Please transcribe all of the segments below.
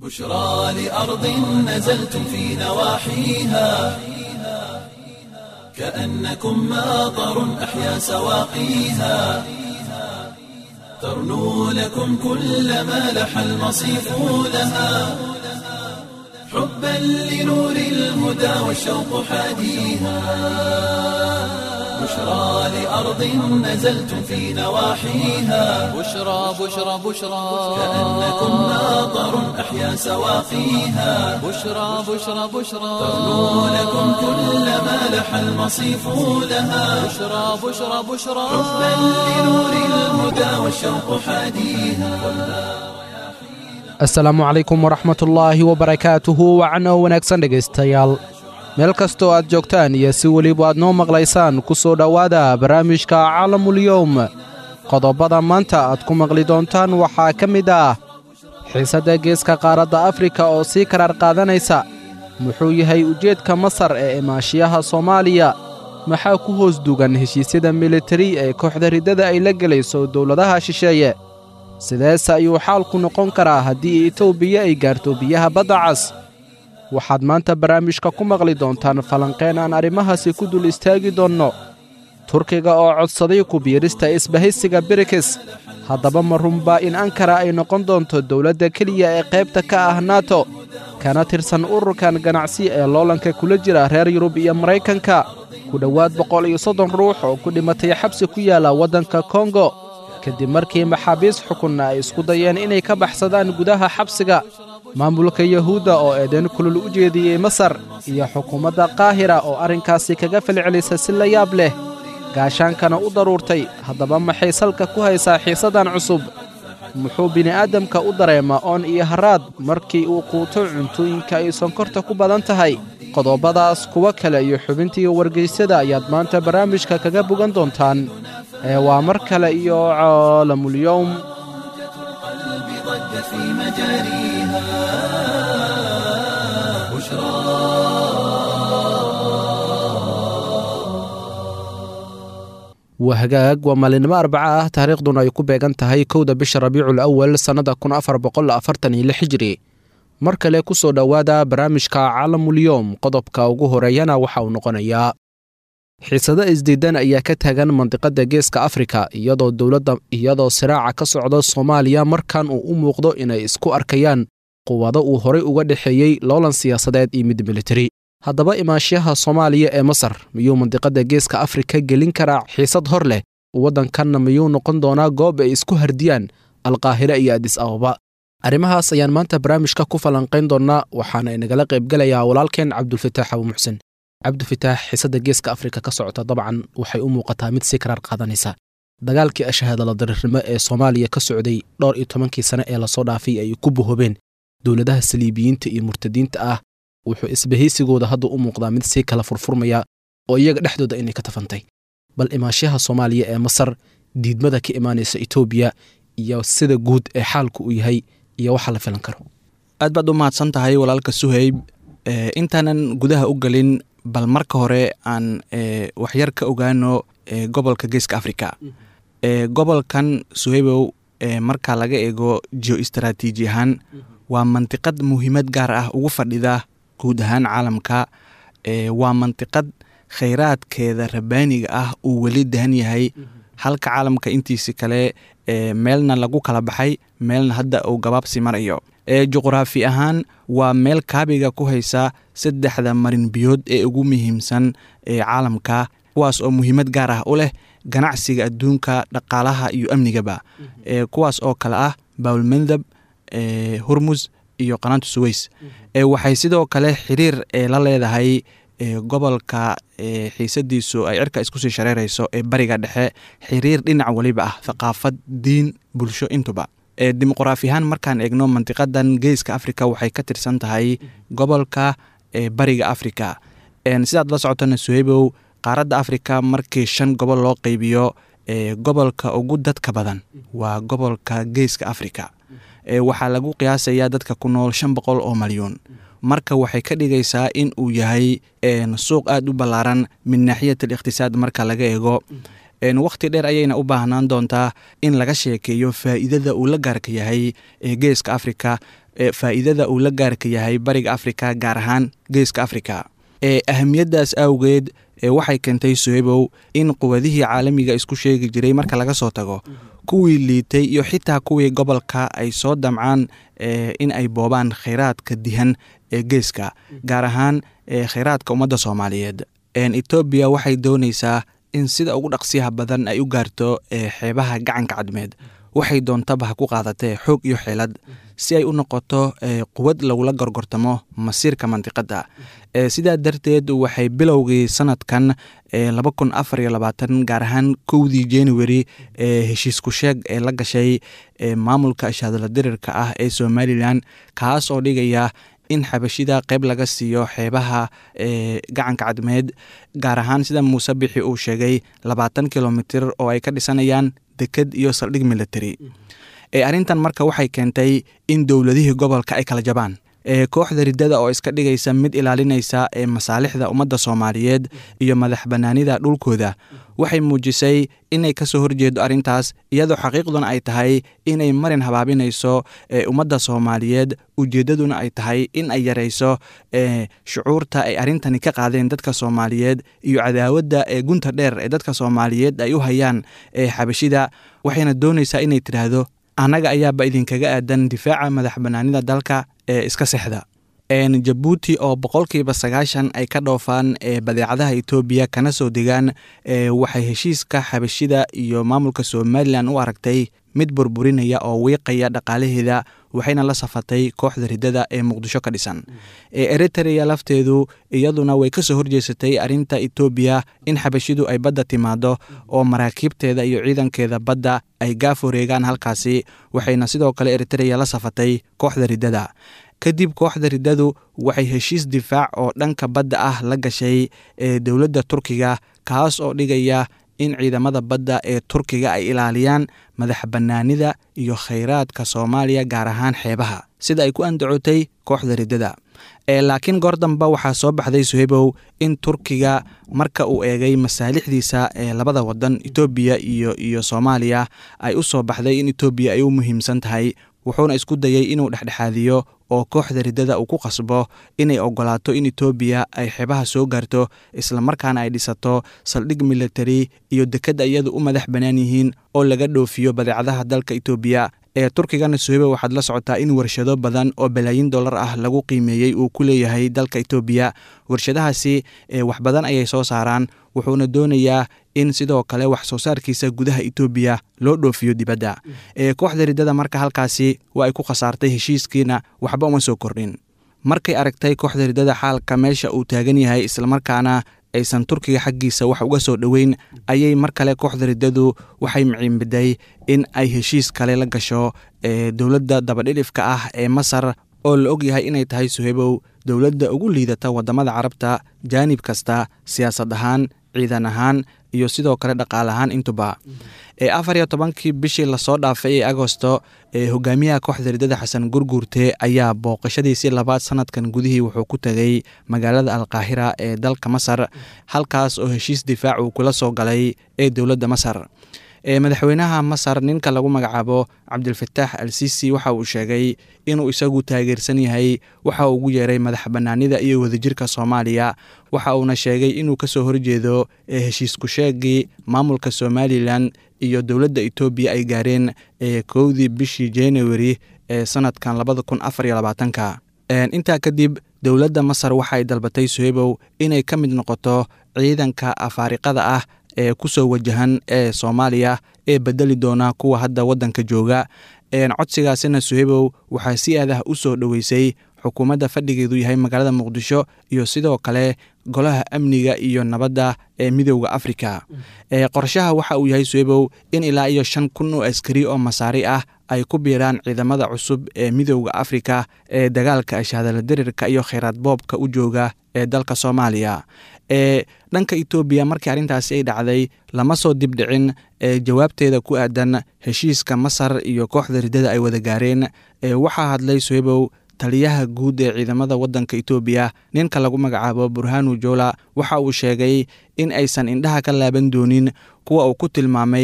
بشرى لأرض نزلتم في نواحيها كأنكم ماطر أحيا سواقيها ترنو لكم كل ما لح المصيف لها حبا لنور الهدى والشوق حاديها بشرى لأرض نزلتم في نواحيها بشرى بشرى بشرى كأنكم ماطر أحيا سواقيها بشرى بشرى بشرى ترنو لكم كل ما لح المصيف لها بشرى بشرى بشرى حبا لنور الهدى والشوق حاديها asalaamu calaykum waraxmatullaahi wabarakaatuhu wacno wanaagsan dhegaystayaal meel kastoo aad joogtaan iyo si weliba aad noo maqlaysaan ku soo dhowaada barnaamijka caalamulyowm qodobada maanta aad ku maqli doontaan waxaa ka mid ah xiisadda geeska qaaradda afrika oo sii karaar qaadanaysa muxuu yahay ujeedka masar ee imaashiyaha soomaaliya maxaa ku hoos dugan heshiisyada militari ee kooxda riddada ay la gelayso dowladaha shisheeye sideese ayuu xaalku noqon karaa haddii etoobiya ay gaarto biyaha badda cas waxaad maanta barnaamijka ku maqli doontaan falanqeen aan arrimahaasi ku dul istaagi doonno turkiga oo codsaday ku biirista isbahaysiga birikis haddaba ma runbaa in ankara ay noqon doonto dowladda keliya ee qaybta ka ah nato kana tirsan ururkan ganacsi ee loolanka kula jira reer yurub iyo maraykanka ku dhowaad boqol iyo soddon ruux oo ku dhimatay xabsi ku yaalla waddanka kongo kadib markii maxaabiis xukunna ay isku dayeen inay ka baxsadaan gudaha xabsiga maamulka yuhuudda oo eedayn kulul u jeediyey masar iyo xukuumadda qaahira oo arrinkaasi kaga falcelisa si la yaab leh gaashaankana u daruurtay haddaba maxay salka ku haysaa xiisaddan cusub muxuu bini'aadamka u dareemaa oon iyo haraad markii uu quuto cuntooyinka ay sonkorta ku badan tahay qodobadaas kuwa kale iyo xubintii wargaysyada ayaad maanta barnaamijka kaga bogan doontaan ee waa mar kale iyo caalamulyowm القلب ضج في مجاريها بشرى waa hagaag waa maalinimo arbaca ah taariikhduna ay ku beegan tahay kowda bisha rabiicul awal sannada kun afar boqol afartan iyo lix hijri mar kale ku soo dhowaada barnaamijka caalamulyowm qodobka ugu horeeyana waxa uu noqonayaa xiisado isdiidan ayaa ka taagan mandiqadda geeska afrika iyadoo dowladda iyadoo siraaca ka socda soomaaliya markan uu u muuqdo inay isku arkayaan quwado uu horay uga dhexeeyey loolan siyaasadeed iyo mid militari haddaba imaashiyaha soomaaliya ee masar miyuu mandiqadda geeska afrika gelin karaa xiisad hor leh waddankanna miyuu noqon doonaa goob ay isku hardiyaan alqaahire iyo adis ababa arrimahaas ayaan maanta barnaamijka ku falanqayn doonnaa waxaana inagala qaybgelayaa walaalkeen cabdulfataax abu muxsen cabdifitaax xiisadda geeska afrika ka socota dabcan waxay u muuqataa mid si karaar qaadanaysa dagaalkii ashahaadala darirnimo ee soomaaliya ka socday dhowr iyo tobankii sane ee lasoo dhaafay ay ku bohobeen dowladaha saliibiyiinta iyo murtadiinta ah wuxuu isbahaysigooda hadda u muuqdaa mid sii kala furfurmaya oo iyaga dhexdooda inay ka tafantay bal imaashaha soomaaliya ee masar diidmada ka imaanaysa etoobiya iyo sida guud ee xaalku uu yahay iyo waxa la filan karo aad baad u mahadsan tahay walaalka suhayb intaanan gudaha u gelin bal marka hore aan waxyar ka ogaano gobolka geeska africa gobolkan suhaybow marka laga eego geo istaraatiiji ahaan waa mantiqad muhiimad gaar ah ugu fadhida guud ahaan caalamka waa mantiqad khayraadkeeda rabaaniga ah uu weli dahan yahay halka caalamka intiisi kale meelna lagu kala baxay meelna hadda uu gabaabsi marayo juqraafi ahaan waa meel kaabiga ku haysa saddexda marin biyood ee ugu muhiimsan ee caalamka kuwaas oo muhiimad gaar ah u leh ganacsiga adduunka dhaqaalaha iyo amnigaba kuwaas oo kale ah bawlmandab hurmus iyo qanaantu suweys waxay sidoo kale xiriir la leedahay gobolka xiisadiisu ay cirka iskusii shareerayso ee bariga dhexe xiriir dhinac weliba ah thaqaafad diin bulsho intuba dimuqraafi ahaan markaan eegno mantiqadan geeska africa waxay ka tirsan tahay gobolka bariga africa sidaad la socotana suhaybow qaaradda africa markii shan gobol loo qeybiyo gobolka ugu dadka badan waa gobolka geeska africa waxaa lagu qiyaasayaa dadka ku nool shan boqol oo malyuun marka waxay ka dhigaysaa in uu yahay suuq aada u ballaaran min naaxiyat aliqhtisaad marka laga eego wakhti dheer ayayna u baahnaan doontaa in laga sheekeeyo faa'iidada uu la gaarka yahay ee geeska africa faa'iidada uu la gaarka yahay bariga afrika gaar ahaan geeska afrika ahamiyaddaas awgeed waxay keentay sohebow in quwadihii caalamiga isku sheegi jiray marka laga soo tago kuwii liitay iyo xitaa kuwii gobolka ay soo damcaan in ay boobaan khayraadka dihan ee geeska gaar ahaan khayraadka ummadda soomaaliyeed etoobiya waxay doonaysaa in sida ugu dhaqsiyaha badan ay u gaarto xeebaha gacanka cadmeed waxay doontaba ha ku qaadatee xoog iyo xeelad si ay u noqoto quwad lagula gorgortamo masiirka mandiqadda sidaa darteed waxay bilowgii sanadkan laba kun afar iyo labaatan gaar ahaan kowdii january heshiisku sheeg ee la gashay maamulka ashaadala dirirka ah ee somalilan kaas oo dhigaya in xabashida qayb laga siiyo xeebaha gacanka cadmeed gaar ahaan sida muuse bixi uu sheegay labaatan kilomitir oo ay ka dhisanayaan deked iyo saldhig military arrintan marka waxay keentay in dowladihii gobolka ay kala jabaan kooxda riddada oo iska dhigaysa mid ilaalinaysa masaalixda ummadda soomaaliyeed iyo madax bannaanida dhulkooda waxay muujisay inay ka soo horjeedo arrintaas iyadoo xaqiiqduna ay tahay inay marin habaabinayso ummadda soomaaliyeed ujeeddaduna ay tahay in ay yarayso shucuurta ay arrintani ka qaadeen dadka soomaaliyeed iyo cadaawadda ee gunta dheer ee dadka soomaaliyeed ay u hayaan xabashida waxayna doonaysaa inay tidhaahdo annaga ayaaba idinkaga aadan difaaca madax bannaanida dalka ee iska sexda jabuuti oo boqolkiiba sagaashan ay ka dhoofaan badeecadaha etoobiya kana soo degaan waxay heshiiska xabashida iyo maamulka somalilan u aragtay mid burburinaya oo wiiqaya dhaqaalaheeda waxayna la safatay kooxda riddada ee muqdisho ka dhisan eritrea lafteedu iyaduna way kasoo horjeesatay arrinta etoobiya in xabashidu ay badda timaado oo maraakiibteeda iyo ciidankeeda badda ay gaaf wareegaan halkaasi waxayna sidoo kale eritrea la safatay kooxda riddada kadib kooxda riddadu waxay heshiis difaac oo dhanka badda ah la gashay ee dowladda turkiga kaas oo dhigaya in ciidamada badda ee turkiga ay ilaaliyaan madax bannaanida iyo khayraadka soomaaliya gaar ahaan xeebaha sida ay ku andacotay kooxda riddada laakiin goor damba waxaa soo baxday suhebow in turkiga marka uu eegay masaalixdiisa ee labada wadan etoobiya iyo iyo soomaaliya ay u soo baxday in etoobiya ay u muhiimsan tahay wuxuuna isku dayay inuu dhexdhexaadiyo oo kooxda riddada uu ku qasbo inay ogolaato in etoobiya ay xeebaha soo gaarto islamarkaana ay dhisato saldhig military iyo dekadda iyadu u madax bannaan yihiin oo laga dhoofiyo badeecadaha dalka etoobiya ee turkigana sohebe waxaad la socotaa in warshado badan oo balaayin dollar ah lagu qiimeeyey uu ku leeyahay dalka etoobiya warshadahaasi wax badan ayay soo saaraan wuxuuna doonayaa in sidoo kale wax soo saarkiisa gudaha etoobiya loo dhoofiyo dibadda kooxda riddada marka halkaasi waa ay ku khasaartay heshiiskiina waxba uma soo kordhin markay aragtay kooxda riddada xaalka meesha uu taagan yahay islamarkaana aysan turkiga xaggiisa wax uga soo dhoweyn ayay mar kale kooxda riddadu waxay miciinbiday in ay heshiis kale la gasho dowladda dabadhilifka ah ee masar oo la og yahay inay tahay suhebow dowladda ugu liidata waddamada carabta jaanib kasta siyaasad ahaan ciidan ahaan iyo sidoo kale dhaqaal ahaan intuba afar iyo tobankii bishii lasoo dhaafay ee agosto hogaamiyaha kooxda riddada xasan gurguurte ayaa booqashadiisii labaad sanadkan gudihii wuxuu ku tegay magaalada alkaahira ee dalka masar halkaas oo heshiis difaac uu kula soo galay ee dowladda masar madaxweynaha masar ninka lagu magacaabo cabdilfataax al sisi waxa uu sheegay inuu isagu taageersan yahay waxa uu ugu yeeray madax bannaanida iyo wadajirka soomaaliya waxa uuna sheegay inuu kasoo horjeedo heshiisku sheegii maamulka somalilan iyo dowladda etoobiya ay gaareen kowdii bishii januari ee sanadkan labada kun afar iyo labaatanka intaa kadib dowladda masar waxay dalbatay sohebow inay ka mid noqoto ciidanka afaariqada ah ee kusoo wajahan ee soomaaliya ee bedeli doona kuwa hadda waddanka jooga codsigaasina suhebow waxaa si aad ah u soo dhoweysay xukuumadda fadhigeedu yahay magaalada muqdisho iyo sidoo kale golaha amniga iyo nabadda ee midowda afrika qorshaha waxa uu yahay suhebow in ilaa iyo shan kun oo askari oo masaari ah ay ku biiraan ciidamada cusub ee midowda afrika ee dagaalka ashaadala dirirka iyo kheyraad boobka u jooga ee dalka soomaaliya ee dhanka etoobiya markii arrintaasi ay dhacday lama soo dibdhicin ee jawaabteeda ku aadan heshiiska masar iyo kooxda riddada ay wada gaareen ee waxaa hadlay suhebow taliyaha guud ee ciidamada waddanka etoobiya ninka lagu magacaabo burhanu jola waxa uu sheegay in aysan indhaha ka laaban doonin kuwa uu ku tilmaamay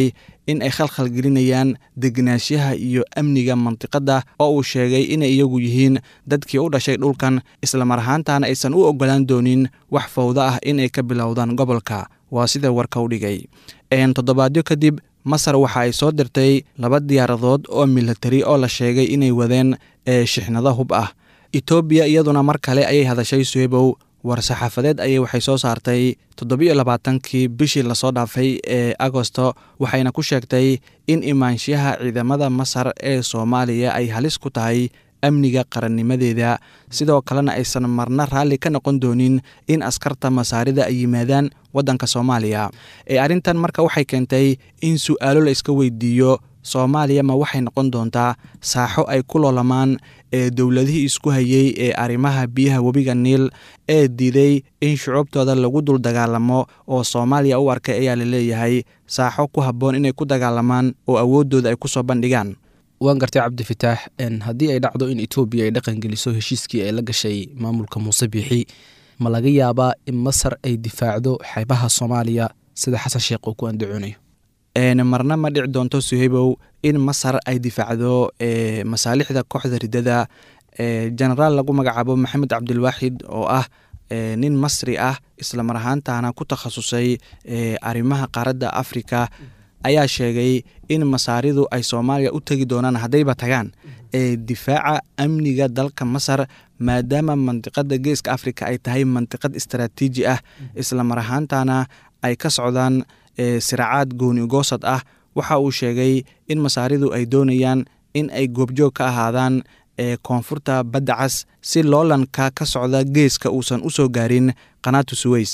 in ay khalkhal gelinayaan degenaanshaha iyo amniga mantiqadda oo uu sheegay inay iyagu yihiin dadkii u dhashay dhulkan islamar ahaantaana aysan u oggolaan doonin wax fawdo ah inay ka bilowdaan gobolka waa sida warka u dhigay toddobaadyo kadib masar waxa ay soo dirtay laba diyaaradood oo milatari oo la sheegay inay wadeen shixnado hub ah etoobiya iyaduna mar kale ayay hadashay suhebow war-saxaafadeed ayay waxay soo saartay toddobiyo labaatankii bishii lasoo dhaafay ee agosto waxayna ku sheegtay in imaanshaha ciidamada masar ee soomaaliya ay halis ku tahay amniga qarannimadeeda sidoo kalena aysan marna raalli ka noqon doonin in askarta masaarida ay yimaadaan waddanka soomaaliya ee arrintan marka waxay keentay in su'aalo la iska weydiiyo soomaaliya ma waxay noqon doontaa saaxo ay ku loolamaan ee dowladihii isku hayey ee arrimaha biyaha webiga niil ee diiday in shucuubtooda lagu dul dagaalamo oo soomaaliya u arkay ayaa la leeyahay saaxo ku habboon inay ku dagaalamaan oo awooddooda ay ku soo bandhigaan waan gartay cabdifitaax haddii ay dhacdo in etoobiya ay dhaqan geliso heshiiskii ay la gashay maamulka muuse biixi ma laga yaabaa in masar ay difaacdo xeebaha soomaaliya sida xasan sheekh uu ku andacoonayo marna ma dhici doonto suheybow in masar ay difaacdo masaalixda kooxda riddada genaraal lagu magacaabo maxamed cabdilwaaxid oo ah nin masri ah islamar ahaantaana ku takhasusay arrimaha qaaradda afrika ayaa sheegay in masaaridu ay soomaaliya u tegi doonaan haddayba tagaan ee difaaca amniga dalka masar maadaama mandiqada geeska afrika ay tahay mandiqad istaraatiiji ah islamar ahaantaana ay ka socdaan siracaad gooni goosad ah waxa uu sheegay in masaaridu ay doonayaan in ay goobjoog ka ahaadaan ee koonfurta badda cas si loolanka ka socda geeska uusan u soo gaarin qanaatu suweys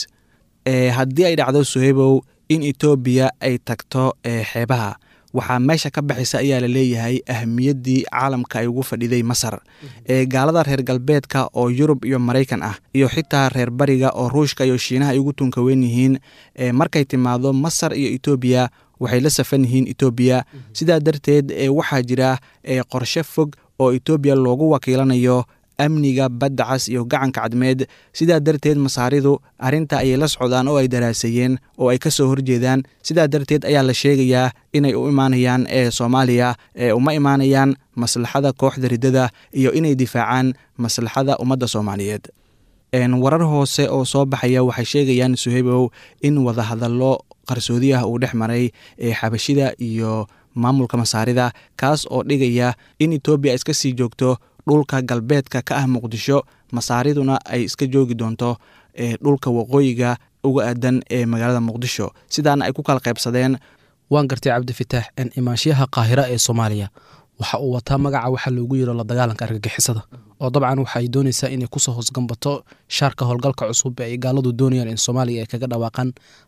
haddii ay dhacdo suheybow in etoobiya ay tagto xeebaha waxaa meesha ka baxaysa ayaa la leeyahay ahamiyaddii caalamka ay ugu fadhiday masar ee gaalada reer galbeedka oo yurub iyo maraykan ah iyo xitaa reer bariga oo ruushka iyo shiinaha ay ugu tunka weyn yihiin markay timaado masar iyo etoobiya waxay la safan yihiin etoobiya sidaa darteed waxaa jira qorshe fog oo etoobiya loogu wakiilanayo amniga badda cas iyo gacanka cadmeed sidaa darteed masaaridu arrinta ayay la socdaan oo ay daraaseeyeen oo ay ka soo horjeedaan sidaa darteed ayaa la sheegayaa inay u imaanayaan ee soomaaliya ee uma imaanayaan maslaxada kooxda riddada iyo inay difaacaan maslaxada ummadda soomaaliyeed warar hoose oo soo baxaya waxay sheegayaan suheybow in wadahadallo qarsoodi ah uu dhex maray ee xabashida iyo maamulka masaarida kaas oo dhigaya in etoobiya iska sii joogto dhulka galbeedka ka ah muqdisho masaariduna ay iska joogi doonto dhulka waqooyiga uga aadan ee magaalada muqdisho sidaana ay ku kala qaybsadeen waan gartay cabdifitaax imaanshiyaha qaahira ee soomaaliya waxa uu wataa magaca waxa loogu yiro la dagaalanka argagixisada oo dabcan waxa ay doonaysaa inay kusoo hoosgambato shaarka howlgalka cusub ee ay gaaladu doonayaan in soomaaliya ay kaga dhawaaqaan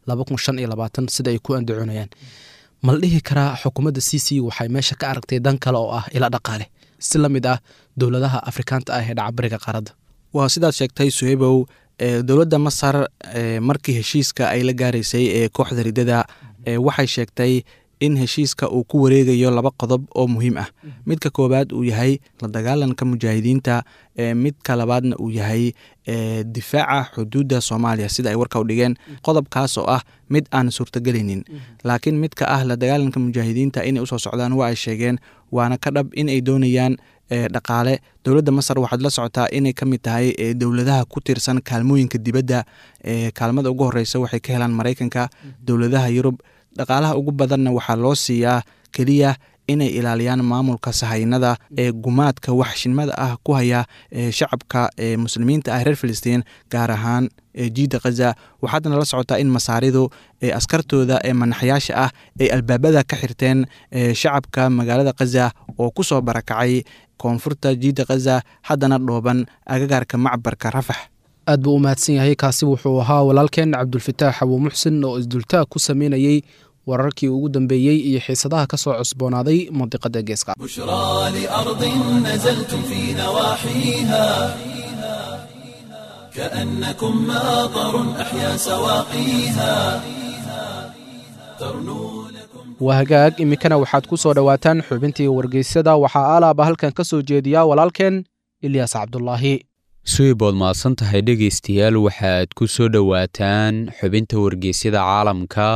sida ay ku andacoonayaan mala dhihi karaa xukuumadda c c waxay meesha ka aragtay dan kale oo ah ila dhaqaale si la mid ah dowladaha afrikaanta ah ee dhacabariga qaaradda waa sidaad sheegtay suheybow dowladda masar markii heshiiska ay la gaaraysay ee kooxda riddada waxay sheegtay in heshiiska uu ku wareegayo laba qodob oo muhiim ah midka koowaad uu yahay la dagaalanka mujaahidiinta midka labaadna uu yahay difaaca xuduudda soomaaliya sida ay warka u dhigeen qodobkaas oo ah mid aan suurtagelaynin laakiin midka ah la dagaalanka mujaahidiinta inay usoo socdaan waa ay sheegeen waana ka dhab in ay doonayaan dhaqaale dowladda masar waxaad la socotaa inay ka mid tahay dowladaha ku tiirsan kaalmooyinka dibadda kaalmada ugu horeysa waxay ka helaan maraykanka dowladaha yurub dhaqaalaha ugu badanna waxaa loo siiyaa keliya inay ilaaliyaan maamulka sahaynada ee gumaadka waxshinmada ah ku haya shacabka muslimiinta ah reer filistiin gaar ahaan jiida khaza waxaadna la socotaa in masaaridu askartooda ee manaxyaasha ah ay albaabada ka xirteen shacabka magaalada khaza oo ku soo barakacay koonfurta jiida khaza haddana dhooban agagaarka macbarka rafax aad buu u mahadsan yahay kaasi wuxuu ahaa walaalkeen cabdulfataax abuu muxsin oo isdultaag ku sameynayey wararkii ugu dambeeyey iyo xiisadaha ka soo cusboonaaday mandiqada geeska بشرى لأرض نزلتم في نواحيها كأنكم ماطر أحيا سواقيها ترنو لكم waa hagaag iminkana waxaad ku soo dhowaataan xubintii wargeysyada waxaa aalaaba halkan ka soo jeediyaa walaalkeen ilyaas cabdulaahi suibood mahadsan tahay dhegaystayaal waxaad ku soo dhowaataan xubinta wargeysyada caalamka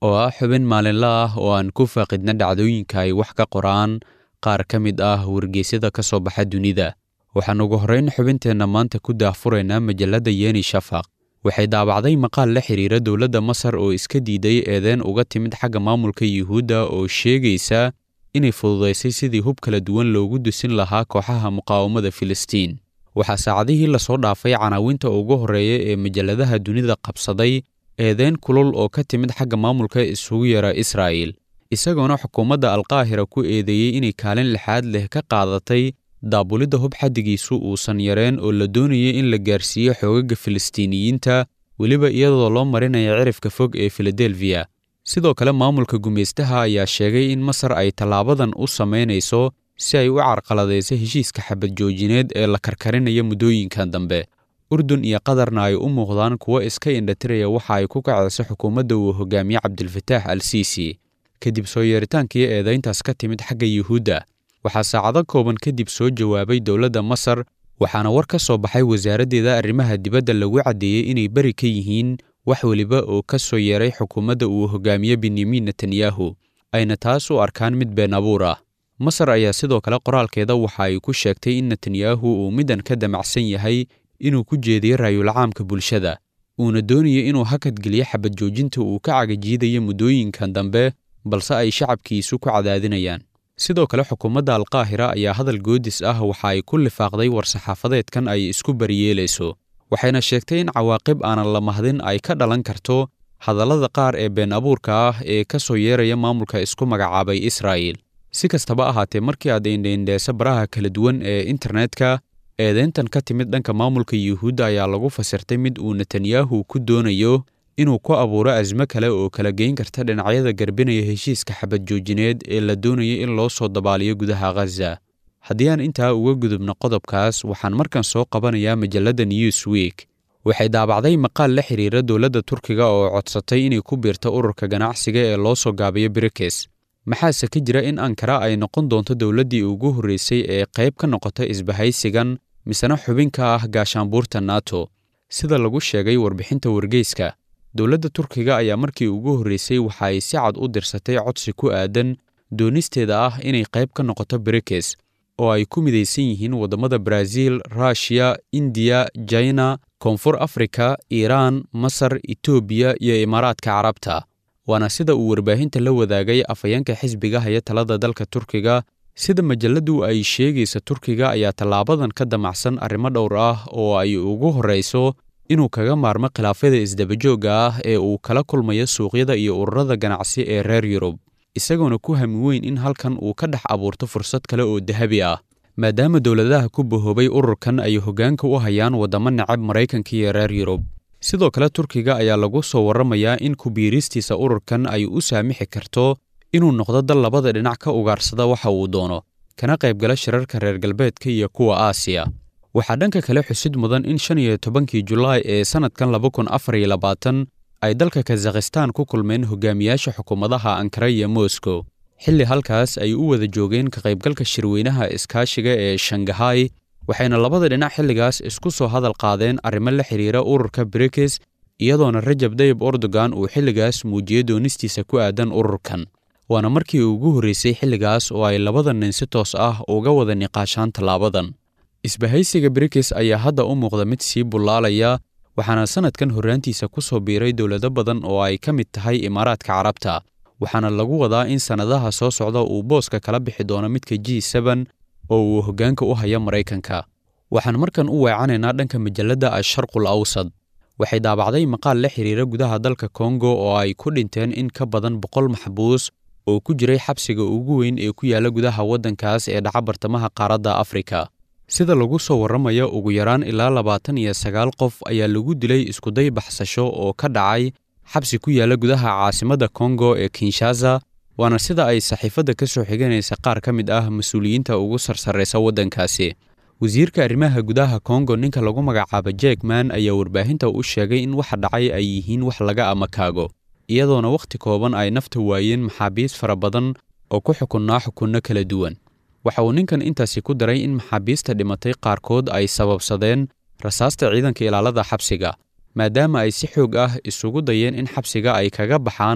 oo ah xubin maalinle ah oo aan ku faaqidna dhacdooyinka ay wax ka qoraan qaar ka mid ah wargeysyada ka soo baxa dunida waxaan ugu horrayn xubinteenna maanta ku daahfuraynaa majalladda yeni shafaq waxay daabacday maqaal la xiriira dowladda masar oo iska diiday eedeen uga timid xagga maamulka yuhuudda oo sheegaysa inay fududaysay sidii hub kala duwan loogu dusin lahaa kooxaha muqaawamada filistiin waxaa saacadihii lasoo dhaafay canaawinta ugu horreeya ee majalladaha dunida qabsaday eedeen kulul oo ka timid xagga maamulka isugu yara israa'il isagoona xukuumadda alqaahira ku eedeeyey inay kaalin lixaad leh ka qaadatay daabulidda hub xaddigiisu uusan yareen oo la doonayay in la gaarsiiyo xoogaga filistiiniyiinta weliba iyadoo loo marinaya cirifka fog ee filadelfiya sidoo kale maamulka gumaystaha ayaa sheegay in masar ay tallaabadan u samaynayso si ay u carqaladayso heshiiska xabad joojineed ee la karkarinaya muddooyinkan dambe urdun iyo qatarna ay u muuqdaan kuwo iska indhatiraya waxa ay ku kacayso xukuumadda uu hogaamiye cabdilfataax al siisi kadib soo yeeritaankii eedayntaas ka timid xagga yuhuudda waxaa saacado kooban kadib soo jawaabay dowladda masar waxaana war ka soo baxay wasaaraddeeda arrimaha dibadda lagu caddeeyey inay beri ka yihiin wax weliba oo ka soo yeeray xukuumadda uu hogaamiye benyamin netanyahu ayna taas u arkaan mid been abuur ah masar ayaa sidoo kale qoraalkeeda waxa ay ku sheegtay in netanyahu uu middan ka damacsan yahay inuu ku jeediyo raayulcaamka bulshada uuna doonayo inuu hakadgeliyo xabad joojinta uu ka cagajiidayo muddooyinkan dambe balse ay shacabkiisu ku cadaadinayaan sidoo kale xukuumadda alqaahira ayaa hadal goodis ah waxa ay ku lifaaqday war-saxaafadeedkan ay isku bariyeelayso waxayna sheegtay in cawaaqib aanan la mahdin ay ka dhalan karto hadallada qaar ee been abuurka ah ee ka soo yeeraya maamulka isku magacaabay israa'il si kastaba ahaatee markii aad indhaindheesa baraha kala duwan ee internetka eedeyntan ka timid dhanka maamulka yuhuudda ayaa lagu fasirtay mid uu netanyahu ku doonayo inuu ku abuuro asmo kale oo kala geyn karta dhinacyada garbinaya heshiiska xabad joojineed ee la doonaya in loo soo dabaaliyo gudaha khaza haddii aan intaa uga gudubno qodobkaas waxaan markan soo qabanayaa majalladda newsweek waxay daabacday maqaal la xiriira dowladda turkiga oo codsatay inay ku biirto ururka ganacsiga ee loo soo gaabiyo brikes maxaase ka jira in ankara ay noqon doonto dowladdii ugu horreysay ee qayb ka noqota isbahaysigan misena xubin ka ah gaashaanbuurta nato sida lagu sheegay warbixinta wargeyska dowladda turkiga ayaa markii ugu horreysay waxa ay si cad u dirsatay codsi ku aadan doonisteeda ah inay qayb ka noqoto brikes oo ay ku midaysan yihiin waddamada baraaziil ruushiya indiya jina koonfur afrika iiraan masar etoobiya iyo imaaraadka carabta waana sida uu warbaahinta la wadaagay afhayeenka xisbiga haya talada dalka turkiga sida majalladdu ay sheegaysa turkiga ayaa tallaabadan ka damacsan arrimo dhowr ah oo ay ugu horrayso inuu kaga maarmo khilaafyada isdabajoogga ah ee uu kala kulmayo suuqyada iyo ururada ganacsi ee reer yurub isagoona ku hami weyn in halkan uu ka dhex abuurto fursad kale oo dahabi ah maadaama dowladaha ku bahoobay ururkan ay hoggaanka u hayaan waddamo necab maraykanka iyo reer yurub sidoo kale turkiga ayaa lagu soo warramayaa in kubiiristiisa ururkan ay u saamixi karto inuu noqdo dal labada dhinac ka ugaarsada waxa uu doono kana qaybgala shirarka reer galbeedka iyo kuwa aasiya waxaa dhanka kale xusid mudan in shan iyo tobankii julaay ee sannadkan laba kun afar iyo labaatan ay dalka kazakhistan ku kulmeen hogaamiyaasha xukuumadaha ankara iyo moscow xilli halkaas ay u wada joogeen ka qaybgalka shirweynaha iskaashiga ee shangahay waxayna labada dhinac xilligaas isku soo hadal qaadeen arrimo la xiriira ururka brikes iyadoona rajab dayib erdogan uu xilligaas muujiyey doonistiisa ku aadan ururkan waana markii ugu horreysay xilligaas oo ay labada nin si toos ah uga wada niqaashaan tallaabadan isbahaysiga brikes ayaa hadda u muuqda mid sii bullaalaya waxaana sannadkan horraantiisa ku soo biiray dowlado badan oo ay ka mid tahay imaaraadka carabta waxaana lagu wadaa in sannadaha soo socda uu booska kala bixi doono midka g seben oo uu hoggaanka u haya maraykanka waxaan markan u weecanaynaa dhanka majalladda asharqul awsad waxay daabacday maqaal la xiriira gudaha dalka kongo oo ay ku dhinteen in ka badan boqol maxbuus oo ku jiray xabsiga ugu weyn ee ku yaalla gudaha waddankaas ee dhaca bartamaha qaaradda afrika sida lagu soo warramayo ugu yaraan ilaa labaatan iyo sagaal qof ayaa lagu dilay iskuday baxsasho oo ka dhacay xabsi ku yaalla gudaha caasimadda kongo ee kinshasa waana sida ay saxiifadda ka soo xiganaysa qaar ka mid ah mas-uuliyiinta ugu sarsarraysa waddankaasi wasiirka arrimaha gudaha kongo ninka lagu magacaabo jekman ayaa warbaahinta u sheegay in waxa dhacay ay yihiin wax laga amakaago iyadoona wakhti kooban ay nafta waayeen maxaabiis fara badan oo ku xukunnaa xukunno kala duwan waxa uu ninkan intaasi ku daray in maxaabiista dhimatay qaarkood ay sababsadeen rasaasta ciidanka ilaalada xabsiga maadaama ay si xoog ah isugu dayeen in xabsiga ay kaga baxaan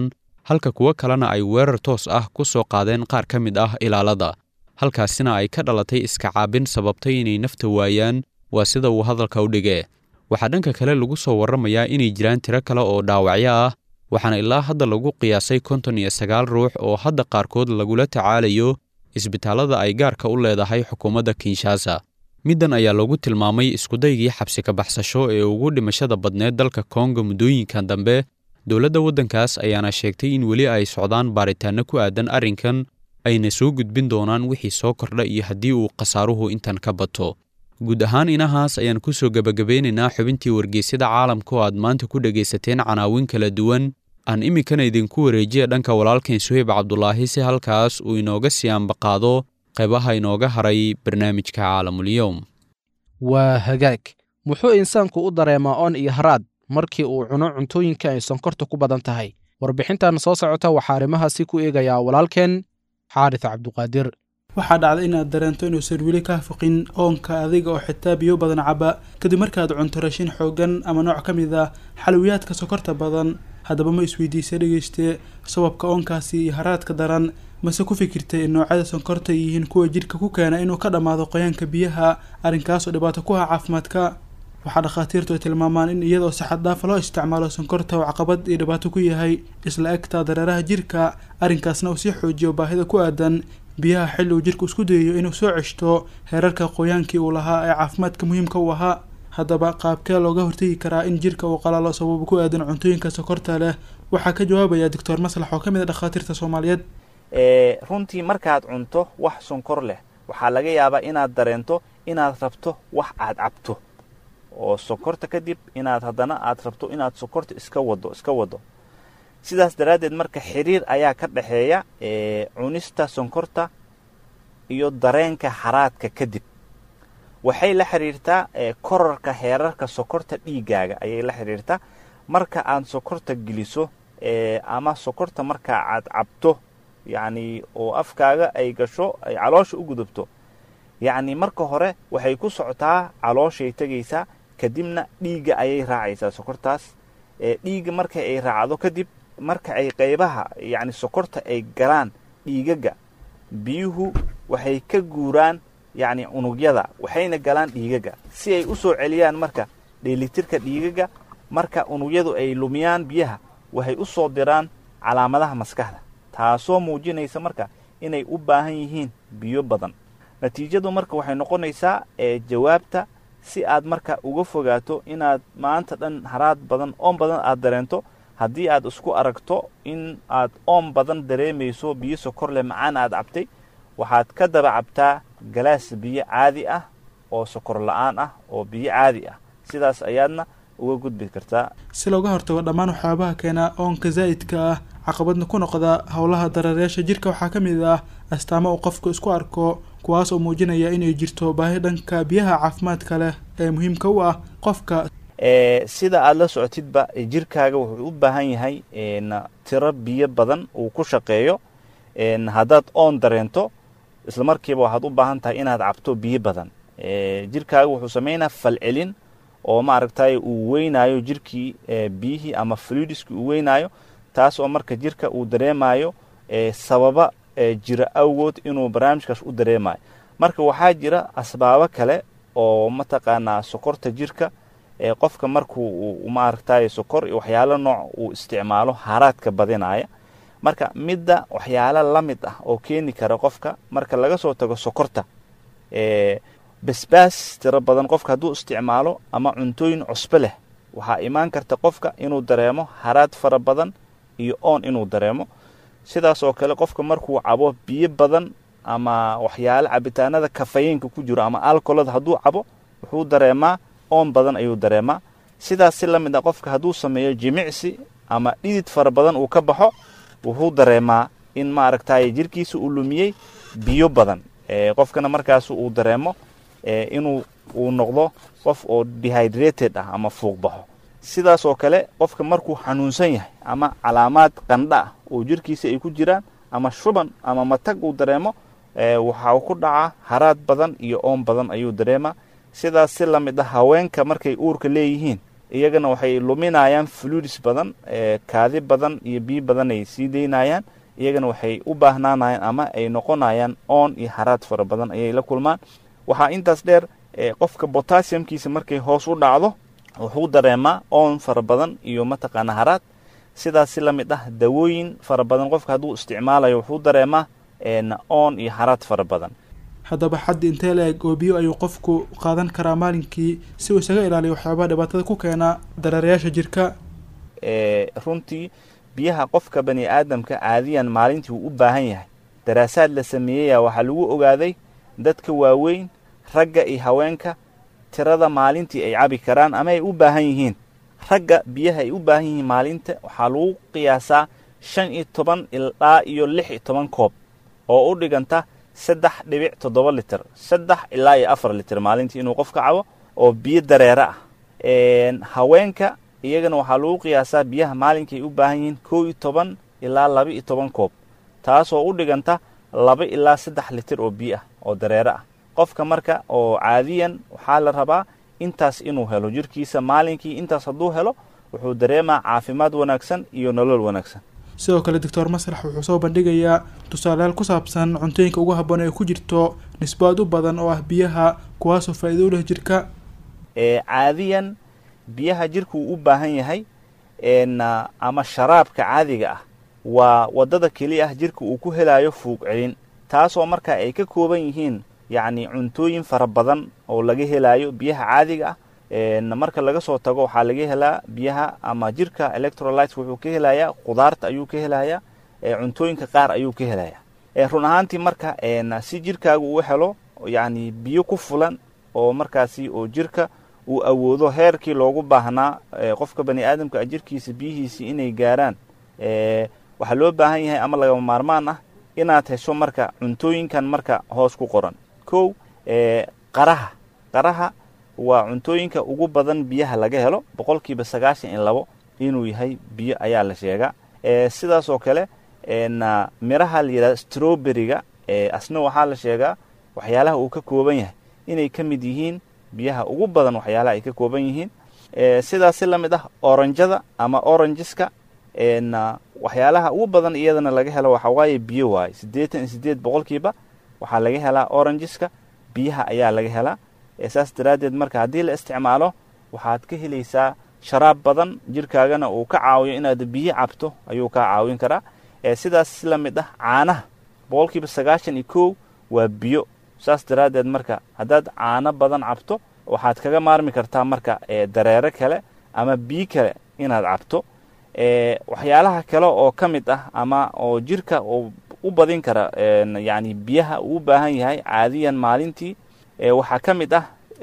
halka kuwo kalena ay weerar toos ah ku soo qaadeen qaar ka mid ah ilaalada halkaasina ay ka dhalatay iska caabin sababtay inay nafta waayaan waa sida uu hadalka u dhigee waxaa dhanka kale lagu soo warramayaa inay jiraan tiro kale oo dhaawacyo ah waxaana ilaa hadda lagu qiyaasay konton iyo sagaal ruux oo hadda qaarkood lagula tacaalayo isbitaallada ay gaarka u leedahay xukuumadda kinshasa middan ayaa lagu tilmaamay iskudaygii xabsi ka baxsasho ee ugu dhimashada badneed dalka kongo muddooyinkan dambe dowladda waddankaas ayaana sheegtay in weli ay socdaan baaritaanno ku aadan arrinkan ayna soo gudbin doonaan wixii soo kordha iyo haddii uu khasaaruhu intan ka bato guud ahaan inahaas ayaan ku soo gebagabeynaynaa xubintii wargeysyada caalamka oo aad maanta ku dhegaysateen canaawin kala duwan aan iminkana idinku wareejiya dhanka walaalkeen suheyb cabdulaahi si halkaas uu inooga sii ambaqaado qaybaha inooga haray barnaamijka caalamulyoom waa hagaag muxuu insaanku u dareemaa oon iyo haraad markii uu cuno cuntooyinka ay sonkorta ku badan tahay warbixintan soo socota waxaa arrimahaasi ku eegayaa walaalkeen xaaris cabduqaadir waxaa dhacda inaad dareento inuusan weli kaa foqin oonka adiga oo xitaa biyo badan caba kadib markaad cunto rashin xoogan ama nooc ka mid ah xalwiyaadka sokorta badan haddaba ma isweydiisa dhegeyste sababka oonkaasi iyo haraadka daran mase ku fikirtay in noocyada sonkorta yihiin kuwa jidhka ku keena inuu ka dhammaado qoyaanka biyaha arrinkaasoo dhibaato ku ah caafimaadka waxaa dhakhaatiirtu ay tilmaamaan in iyadoo si xad dhaafa loo isticmaalo sonkorta uu caqabad iyo dhibaato ku yahay isla egtaa dareeraha jirka arrinkaasna uu sii xoojiyo baahida ku aadan biyaha xilli uu jirku isku dayayo inuu soo ceshto heerarka qoyaankii uu lahaa ee caafimaadka muhiimka u ahaa haddaba qaabkee looga hortegi karaa in jirka uu qalalo sababo ku aadan cuntooyinka sokorta leh waxaa ka jawaabaya doctor maslax oo ka mid a dhakhaatiirta soomaaliyeed runtii markaad cunto wax sonkor leh waxaa laga yaabaa inaad dareento inaad rabto wax aad cabto oo sonkorta kadib inaad haddana aad rabto inaad sonkorta iska wado iska wado sidaas daraaddeed marka xiriir ayaa ka dhexeeya cunista sonkorta iyo dareenka haraadka kadib waxay la xiriirtaa korarka heerarka sokorta dhiigaaga ayay la xiriirtaa marka aad sokorta geliso ama sokorta marka aad cabto yacni oo afkaaga ay gasho ay caloosha u gudubto yacni marka hore waxay ku socotaa calooshay tegaysaa kadibna dhiigga ayay raacaysaa sokortaas dhiigga marka ay raacdo kadib marka ay qaybaha yacni sokorta ay galaan dhiigaga biyuhu waxay ka guuraan yacni unugyada waxayna galaan dhiigaga si ay u soo celiyaan marka dheelitirka dhiigaga marka unugyadu ay lumiyaan biyaha waxay u soo diraan calaamadaha maskaxda taasoo muujinaysa marka inay u baahan yihiin biyo badan natiijadu marka waxay noqonaysaa jawaabta si aad marka uga fogaato inaad maanta dhan haraad badan oon badan aad dareento haddii aad isku aragto in aad oon badan dareemayso biyo sokor leh macaan aad cabtay waxaad ka daba cabtaa galaas biyo caadi ah oo sokor la-aan ah oo biyo caadi ah sidaas ayaadna uga gudbi kartaa si looga hortago dhammaan waxyaabaha keena oonka zaa'idka ah caqabadna ku noqda howlaha dareereyaasha jirka waxaa ka mid ah astaamo uu qofku isku arko kuwaas oo muujinaya inay jirto baahi dhanka biyaha caafimaadka leh ee muhiimka u ah qofka sida aada la socotidba jirkaaga wuxuu u baahan yahay tiro biyo badan uu ku shaqeeyo haddaad oon dareento isla markiiba waxaad u baahan tahay inaad cabto biyo badan jirkaaga wuxuu sameynaa falcelin oo maaragtay uu weynaayo jirkii biyihii ama fluidiskii uu weynaayo taas oo marka jirka uu dareemayo sababa jira awgood inuu barnaamijkaas u dareemayo marka waxaa jira asbaabo kale oo mataqaanaa sokorta jirka qofka markuu maaragtay sokor iyo waxyaalo nooc uu isticmaalo haraadka badinaya marka midda waxyaalo la mid ah oo keeni kara qofka marka laga soo tago sokorta basbaas tiro badan qofka hadduu isticmaalo ama cuntooyin cusbo leh waxaa imaan karta qofka inuu dareemo haraad fara badan iyo oon inuu dareemo sidaas oo kale qofka markuu cabo biyo badan ama waxyaalo cabitaanada kafayinka ku jiro ama alcolada hadduu cabo wuxuu dareemaa oon badan ayuu dareemaa sidaas si la mid ah qofka hadduu sameeyo jimicsi ama dhidid fara badan uu ka baxo wuxuu dareemaa in maaragtay jirkiisa uu lumiyey biyo badan qofkana markaas uu dareemo inuu uu noqdo qof oo dehydrated ah ama fuuq baxo sidaas oo kale qofka markuu xanuunsan yahay ama calaamaad qandha ah oo jirkiisa ay ku jiraan ama shuban ama matag uu dareemo waxaa ku dhacaa haraad badan iyo oon badan ayuu dareemaa sidaas si la mid ah haweenka markay uurka leeyihiin iyagana waxay luminayaan fluids badan kaadi badan iyo biyo badan ay sii daynayaan iyagana waxay u baahnaanayaan ama ay noqonayaan oon iyo haraad fara badan ayay la kulmaan waxaa intaas dheer qofka botassiumkiisa markay hoos u dhacdo wuxuu dareemaa oon fara badan iyo mataqaana haraad sidaas si la mid ah dawooyin fara badan qofka hadduu isticmaalayo wuxuu dareemaa oon iyo haraad fara badan haddaba xaddi intee la-eg oo biyo ayuu qofku qaadan karaa maalinkii si uu isaga ilaaliyo waxyaabaha dhibaatada ku keena dareerayaasha jirka runtii biyaha qofka bani aadamka caadiyan maalintii uu u baahan yahay daraasaad la sameeyaya waxaa lagu ogaaday dadka waaweyn ragga iyo haweenka tirada maalintii ay cabi karaan ama ay u baahan yihiin ragga biyaha ay u baahan yihiin maalinta waxaa lagu qiyaasaa shan iyo toban ilaa iyo lix iyo toban koob oo u dhiganta saddex dhibic toddoba liter saddex ilaa iyo afar liter maalintii inuu qofka cabo oo biyo dareere ah haweenka iyagana waxaa lagu qiyaasaa biyaha maalinkii ay u baahan yihiin kow iyo toban ilaa laba iyo toban koob taasoo u dhiganta laba ilaa saddex liter oo biyo ah oo dareere ah qofka marka oo caadiyan waxaa la rabaa intaas inuu helo jirkiisa maalinkii intaas hadduu helo wuxuu dareemaa caafimaad wanaagsan iyo nolol wanaagsan sidoo kale doctor maslax wuxuu soo bandhigayaa tusaalayaal ku saabsan cuntooyinka ugu habboon ee ku jirto nisbaad u badan oo ah biyaha kuwaasoo faa'iido u leh jirka caadiyan biyaha jirka uu u baahan yahay ama sharaabka caadiga ah waa waddada keliya ah jirka uu ku helayo fuuq celin taasoo marka ay ka kooban yihiin yacni cuntooyin fara badan oo laga helayo biyaha caadiga ah marka laga soo tago waxaa laga helaa biyaha ama jirka electrolytes wuxuu ka helayaa khudaarta ayuu ka helayaa cuntooyinka qaar ayuu ka helayaa run ahaantii marka si jirkaaga uu helo yacni biyo ku fulan oo markaasi oo jirka uu awoodo heerkii loogu baahnaa qofka bani aadamka jirkiisa biyihiisii inay gaaraan waxaa loo baahan yahay ama lagama maarmaan ah inaad hesho marka cuntooyinkan marka hoos ku qoran kow qaraha qaraha waa cuntooyinka ugu badan biyaha laga helo boqolkiiba sagaashan iyo labo inuu yahay biyo ayaa la sheegaa sidaas oo kale miraha la yidhahdo strowberryga asna waxaa la sheegaa waxyaalaha uu ka kooban yahay inay ka mid yihiin biyaha ugu badan waxyaalaha ay ka kooban yihiin sidaas si la mid ah oranjada ama orangeska waxyaalaha ugu badan iyadana laga helo waxaa waaye biyo waaye siddeetan iyo siddeed boqolkiiba waxaa laga helaa orangeska biyaha ayaa laga helaa saas daraaddeed marka haddii la isticmaalo waxaad ka helaysaa sharaab badan jirkaagana uu ka caawiyo inaad biyo cabto ayuu kaa caawin karaa sidaas si la mid ah caanaha boqolkiiba sagaashan iyo kow waa biyo saas daraaddeed marka haddaad caano badan cabto waxaad kaga maarmi kartaa marka dareere kale ama biyo kale inaad cabto waxyaalaha kale oo ka mid ah ama oo jirka uu u badin kara yacni biyaha uu u baahan yahay caadiyan maalintii waxaa ka mid ah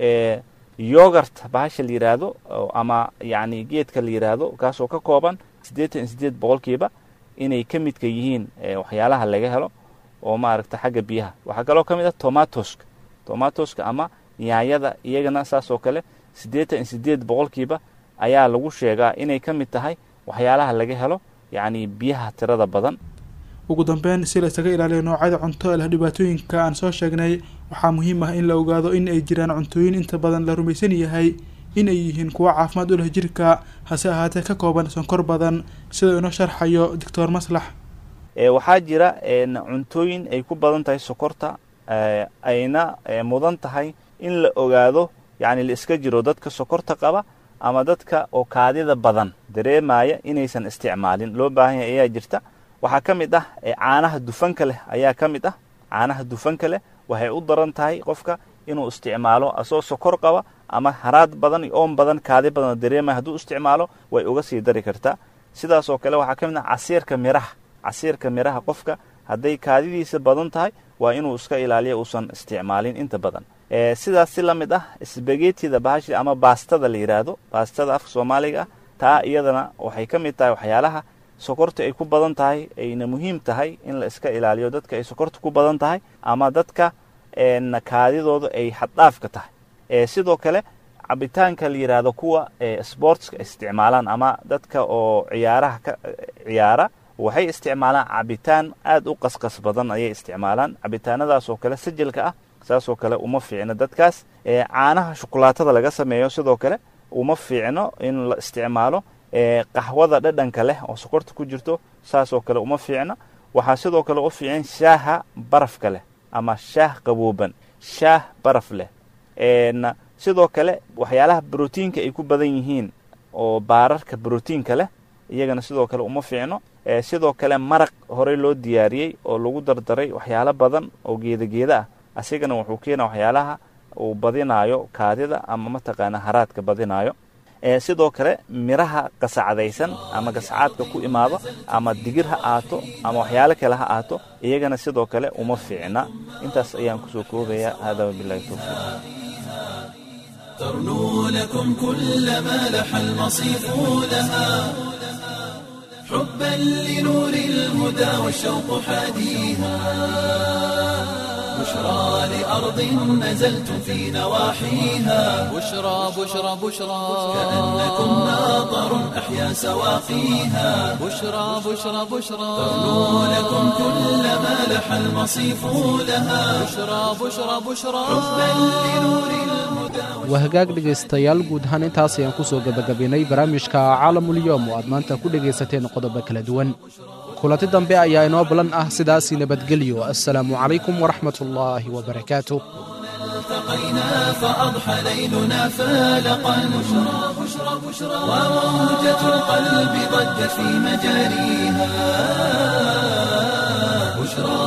yogart bahasha la yidhaahdo ama yacni geedka la yidhaahdo kaasoo ka kooban siddeetan iyo siddeed boqolkiiba inay ka midka yihiin waxyaalaha laga helo oo maaragta xagga biyaha waxaa kaloo ka mid ah tomatoska tomatoska ama yaanyada iyagana saas oo kale siddeetan iyo siddeed boqolkiiba ayaa lagu sheegaa inay ka mid tahay waxyaalaha laga helo yacni biyaha tirada badan ugu dambeyn si la isaga ilaaliyo noocyada cunto ee leh dhibaatooyinka aan soo sheegnay waxaa muhiim ah in la ogaado in ay jiraan cuntooyin inta badan la rumaysan yahay in ay yihiin kuwo caafimaad u leh jirka hase ahaatee ka kooban sonkor badan sida inoo sharxayo doctor maslax waxaa jira cuntooyin ay ku badan tahay sokorta ayna mudan tahay in la ogaado yacni la iska jiro dadka sokorta qaba ama dadka oo kaadida badan dareemaya inaysan isticmaalin loo baahan yahay ayaa jirta waxaa ka mid ah caanaha dufanka leh ayaa ka mid ah caanaha dufanka leh waxay u daran tahay qofka inuu isticmaalo asoo sokor qaba ama haraad badan iyo oon badan kaadi badan oo dareemaya hadduu isticmaalo way uga sii dari kartaa sidaas oo kale waxaa ka mid ah casiirka miraha casiirka miraha qofka hadday kaadidiisa badan tahay waa inuu iska ilaaliyo uusan isticmaalin inta badan sidaas si la mid ah sbagetida bahashi ama baastada la yidhaahdo baastada afka soomaaliga ah taa iyadana waxay ka mid tahay waxyaalaha sokorta ay ku badan tahay ayna muhiim tahay in la iska ilaaliyo dadka ay sokorta ku badan tahay ama dadka kaadidooda ay xaddhaafka tahay sidoo kale cabitaanka la yidhaahdo kuwa sportska isticmaalaan ama dadka oo ciyaaraha ka ciyaara waxay isticmaalaan cabitaan aad u qasqas badan ayay isticmaalaan cabitaanadaas oo kale sajilka ah saasoo kale uma fiicna dadkaas caanaha shukulaatada laga sameeyo sidoo kale uma fiicno in la isticmaalo qaxwada dhadhanka leh oo sokorta ku jirto saasoo kale uma fiicna waxaa sidoo kale u fiican shaaha barafka leh ama shaah qabooban shaah baraf leh sidoo kale waxyaalaha brotiinka ay ku badan yihiin oo baararka brotiinka leh iyagana sidoo kale uma fiicno sidoo kale maraq horey loo diyaariyey oo lagu dardaray waxyaalo badan oo geeda geeda ah asigana wuxuu keena waxyaalaha uu badinaayo kaadida ama mataqaana haraadka badinaayo sidoo kale miraha qasacdaysan ama gasacaadka ku imaado ama digir ha aato ama waxyaalo kale ha aato iyagana sidoo kale uma fiicna intaas ayaan kusoo koobaya hada wabilahi towfiiq ترنو لكم كل ما لح المصيف لها حبا لنور الهدى والشوق حاديها بشرى لأرض نزلتم في نواحيها بشرى بشرى بشرى كأنكم ناظر أحيا سواقيها بشرى بشرى بشرى ترنو لكم كل ما لح المصيف لها بشرى بشرى بشرى حبا لنور الهدى waa hagaag dhegaystayaal guud ahaan intaas ayaan ku soo gebagabaynay barnaamijka caalamulyoom oo aad maanta ku dhegaysateen qodobo kala duwan kulanti dambe ayaa inoo balan ah sidaasii nabadgelyo assalaamu calaykum waraxmat ullaahi wabarakaatu التقينا فأضحى ليلنا فالقا بشرى بشرى بشرى وموجة القلب ضجت في مجاريها بشرى